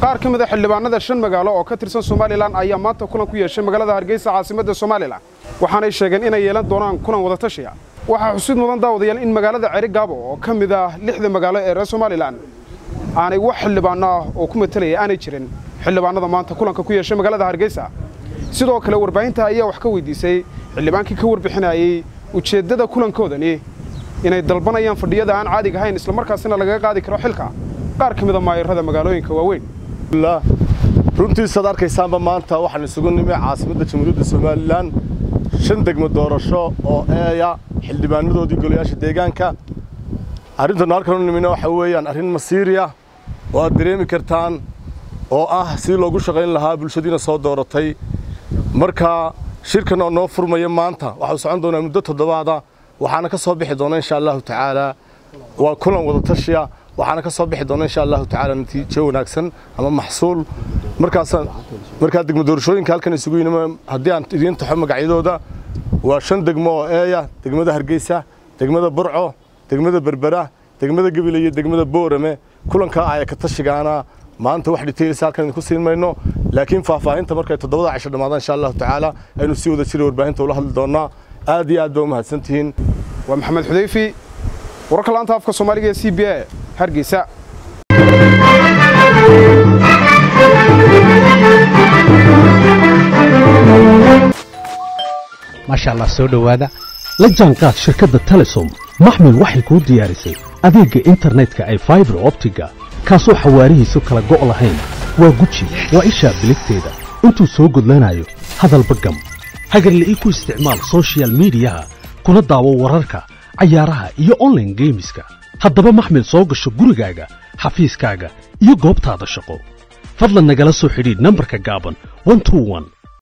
qaar ka mid a xildhibaanada shan magaalo oo ka tirsan somalilan ayaa maanta kulan ku yeeshay magaalada hargeysa caasimadda somalilan waxaanay sheegeen inay yeelan doonaan kulan wadatashiya waxaa xusid mudan daawadayaal in magaalada ceri gaabo oo ka mid ah lixda magaalo ee reer somalilan aanay wax xildhibaano ah oo ku matelaya aanay jirin xildhibaanada maanta kulanka ku yeeshay magaalada hargeysa sidoo kale warbaahinta ayaa wax ka weydiisay xildhibaankii ka warbixinayey ujeeddada kulankoodani inay dalbanayaan fadhiyada aan caadiga ahayn islamarkaasina lagaga qaadi karo xilka qaar ka mida maayarrada magaalooyinka waaweyn runtiisaad arkaysaanba maanta waxaan isugu nimi caasimadda jamhuuriyadda somalilan shan degmo doorasho oo eeya xildhibaanadoodii golayaasha deegaanka arrintannu halkan u nimina waxa weeyaan arrin masiiriya oo aad dareemi kartaan oo ah sidii loogu shaqayn lahaa bulshadiina soo dooratay marka shirkan oo noo furmaya maanta waxau socon doonaa muddo toddobaada waxaana ka soo bixi doona insha allahu tacaala waa kulan wadatashiya waxaana ka soo bixi doona insha allahu tacaala natiijo wanaagsan ama maxsuul markaas markaa degmo doorashooyinka halkan isugu yinima haddii aan idiin taxo magacyadooda waa shan degmo oo eeya degmada hargeysa degmada burco degmada berbera degmada gebile iyo degmada boorame kulankaa aya ka tashigaana maanta wax dhitaylisa halkan idinku siin mayno laakiin faahfaahinta markay toddobada cisho dhammaadaan insha allahu tacaala aynu sii wada jira warbaahinta ula hadli doonnaa aad iyo aad baa u mahadsantihiin waa maxamed xudayfi wararka laanta afka soomaaliga ee c b a hargeysa maasha allah soo dhowaada la jaanqaad shirkadda telesom maxmil waxay kuu diyaarisay adeegga internetka ay faibar optiga kaasoo xawaarihiisu kala go' lahayn waa guji waa ishaa biligteeda intuu soo gudlanayo hadalba gam hagarle ii ku isticmaal sochial midiyaha kuna daawo wararka cayaaraha iyo onlaine geemiska haddaba maxmil soo gasho gurigaaga xafiiskaaga iyo goobtaada shaqo fadlan nagala soo xidhiidh nambarka gaaban